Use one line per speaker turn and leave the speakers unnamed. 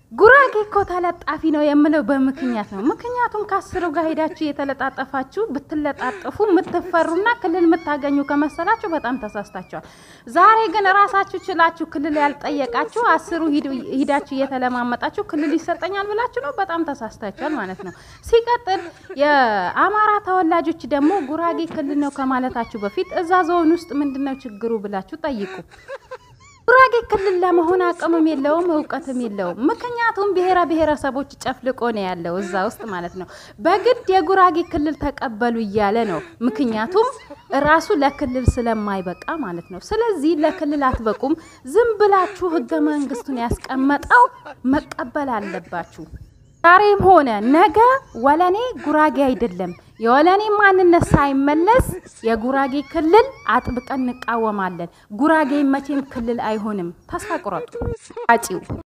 ጉራጌ እኮ ተለጣፊ ነው የምለው በምክንያት ነው። ምክንያቱም ከአስሩ ጋር ሄዳችሁ የተለጣጠፋችሁ ብትለጣጠፉ የምትፈሩና ክልል የምታገኙ ከመሰላችሁ በጣም ተሳስታችኋል። ዛሬ ግን ራሳችሁ ችላችሁ ክልል ያልጠየቃችሁ አስሩ ሂዳችሁ እየተለማመጣችሁ ክልል ይሰጠኛል ብላችሁ ነው። በጣም ተሳስታችኋል ማለት ነው። ሲቀጥል የአማራ ተወላጆች ደግሞ ጉራጌ ክልል ነው ከማለታችሁ በፊት እዛ ዞን ውስጥ ምንድነው ችግሩ ብላችሁ ጠይቁ። ጉራጌ ክልል ለመሆን አቅምም የለውም እውቀትም የለውም። ምክንያቱም ብሔረ ብሔረሰቦች ጨፍልቆ ነው ያለው እዛ ውስጥ ማለት ነው። በግድ የጉራጌ ክልል ተቀበሉ እያለ ነው። ምክንያቱም ራሱ ለክልል ስለማይበቃ ማለት ነው። ስለዚህ ለክልል አትበቁም። ዝም ብላችሁ ህገ መንግስቱን ያስቀመጠው መቀበል አለባችሁ። ዛሬም ሆነ ነገ ወለኔ ጉራጌ አይደለም። የወለኔ ማንነት ሳይመለስ የጉራጌ ክልል አጥብቀን እንቃወማለን። ጉራጌ መቼም ክልል አይሆንም። ተስፋ ቁረጡ አጪው